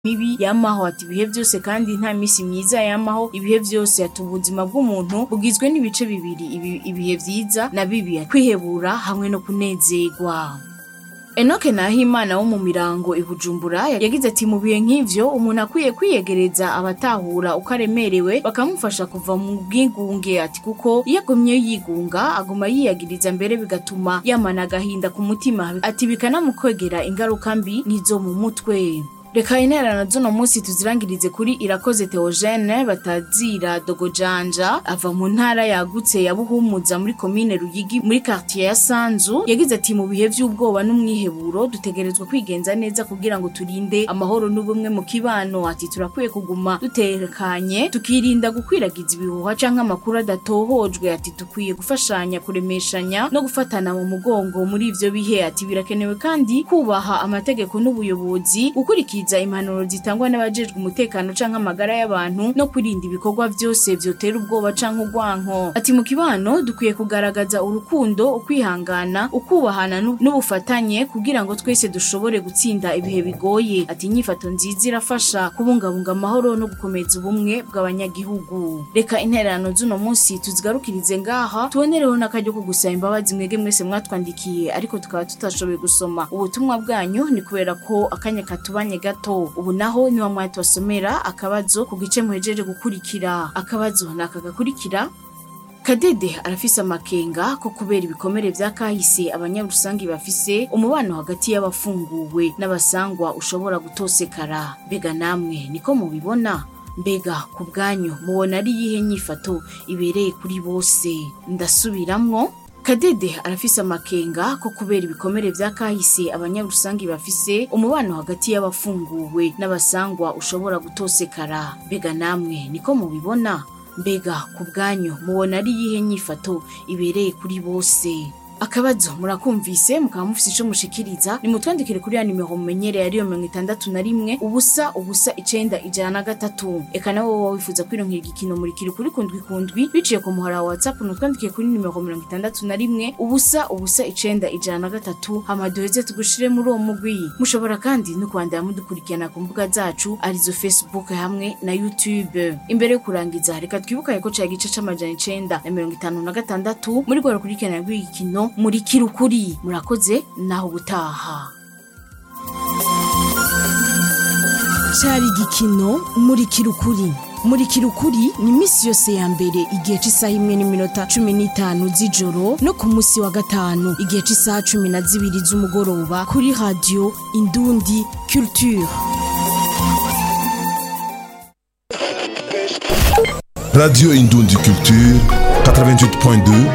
mibi yamaho ati ibihe byose kandi nta misi myiza yamaho ibihe byose ati ubuzima bw'umuntu bugizwe n'ibice bibiri ibi- ibihe vyiza na bibi kwihebura hamwe no kunezerwa Enoke Nahimana wo mu mirango i Bujumbura yagize ati mu bihe nk'ivyo umuntu akwiye kwiyegereza abatahura uko aremerewe bakamufasha kuva mu bwigunge ati kuko iyo agumye yigunga aguma yiyagiriza mbere bigatuma yamana agahinda ku mutima ati bikanamukwegera ingaruka mbi nk'izo mu mutwe reka intererano z'uno munsi tuzirangirize kuri irakoze Theogene batazira dogojanja ava mu ntara yagutse ya buhumuza muri komine ruyigi muri quartier ya sanzu yagize ati mu bihe vy'ubwoba n'umwiheburo dutegerezwa kwigenza neza kugira ngo turinde amahoro n'ubumwe mu kibano ati turakwiye kuguma dutekanye tukirinda gukwiragiza ibihuha canke amakuru adatohojwe ati dukwiye gufashanya kuremeshanya no gufatana mu mugongo muri ivyo bihe ati birakenewe kandi kubaha amategeko n'ubuyobozi gukurikiza impanuro zitangwa n'abajejwe umutekano canke amagara y'abantu no kwirinda ibikorwa vyose vyotera ubwoba canke urwanko ati mu kibano dukwiye kugaragaza urukundo ukwihangana ukubahana n'u- n'ubufatanye kugira ngo twese dushobore gutsinda ibihe bigoye ati inyifato nziza irafasha kubungabunga amahoro no gukomeza ubumwe bw'abanyagihugu reka intererano z'uno munsi tuzigarukirize ngaha tubonereho n'akaryo ko gusaba imbabazi mwege mwese mwatwandikiye ariko tukaba tutashoboye gusoma ubutumwa bwanyu ni kubera ko akanya katubanye gato ubu naho niwa mwatubasomera akabazo ku gice muhejeje gukurikira akabazo ni aka gakurikira Kadede arafise amakenga ko kubera ibikomere vya kahise abanyarusangi bafise umubano hagati y'abafunguwe n'abasangwa ushobora gutosekara mbega namwe niko mubibona mbega ku bwanyu mubona ari yihe nyifato ibereye kuri bose ndasubiramwo Kadede arafise amakenga ko kubera ibikomere vya kahise abanyarusangi bafise umubano hagati y'abafunguwe n'abasangwa ushobora gutosekara mbega namwe niko mubibona mbega ku bwanyu mubona ari yihe nyifato ibereye kuri bose akabazo murakumvise mukaba mufise ico mushikiriza nimutwandikire kuri ya nimero mumenyereye ariyo mirongo itandatu na rimwe ubusa ubusa icenda ijana na gatatu eka nawe woba wifuza kwironkera igikino murikira kuri kundwi kundwi biciye ku muhora wa whatsapp nutwandikiye kuri nimero mirongo itandatu na rimwe ubusa ubusa icenda ijana na gatatu hama duheze tugushire muri uwo mugwi mushobora kandi no kwandara mudukurikirana ku mbuga zacu arizo facebook hamwe na youtube imbere yo kurangiza reka twibukanye ko cari igice c'amajana icenda na mirongo itanu na gatandatu muri rwa rukurikirana rw'igikino muri kirukuri murakoze naho gutaha cyari igikino muri kirukuri muri kirukuri ni iminsi yose ya mbere igihe cy'isaha imwe n'iminota cumi n'itanu z'ijoro no ku munsi wa gatanu igihe cy'isaha cumi na zibiri z'umugoroba kuri radiyo indundi culture Radio Indundi Culture 88.2